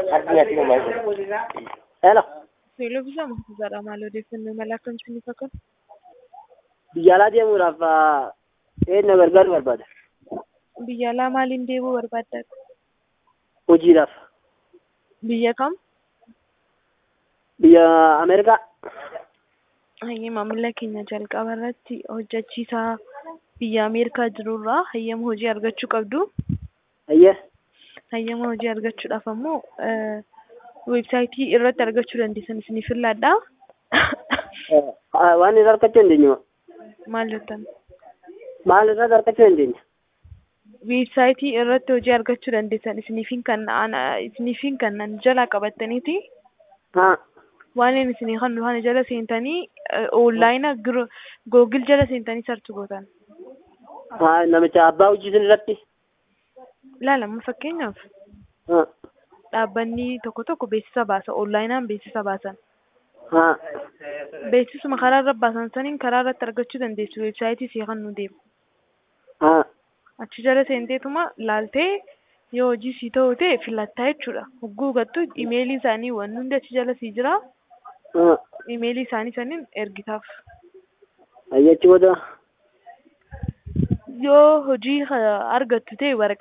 Addunyaatti uumaa Hello. Beeksisa murtiisaadha maal odeeffannoo mala akkamitti fakkaata? Biyya alaa deemuudhaaf eenyu gargaaru barbaada? Biyya alaa maaliin deemuu barbaadda? Hojiidhaaf. Biyya kam? Biyya Ameerikaa. Hayyee maamila keenya jalqaba irratti hojjechiisaa biyya Ameerikaa jirurraa hayyama hojii argachuu qabdu. Hayyee. Hayyama hojii argachuudhaaf ammoo weebsaayitii irratti argachuu dandeessan isiniif filadhaa. Waan irraa argachuu dandeenyu Maal jettan? maal irraa argachuu dandeenya? Weebsaayitii irratti hojii argachuu dandeessan isiniifin kan isiniifin kan jalaa qabattaniiti. Haa. waan inni isinii kan dhufan jala seentanii onlaayina googil jala seentanii sarchi gootan. Haa namicha abbaa hojii sun irratti. Ilaalama fakkeenyaaf Haa. dhaabbanni tokko tokko beeksisa baasa onlaayinaan beeksisa baasan. Haa. Beeksisuma karaa irra baasan saniin karaa irratti argachuu dandeessu weebsaayitii isii kan nu deemu. Haa. Achi jala seenteetuma laaltee yoo hojii sii ta'u ta'e filattaa jechuudha. Hogguu gattu imeelii isaanii waan hundi achi jala sii jira. Haa. Imeelii isaanii saniin ergitaaf. Hayyee achi booda. Yoo hojii argattu ta'e waraqaa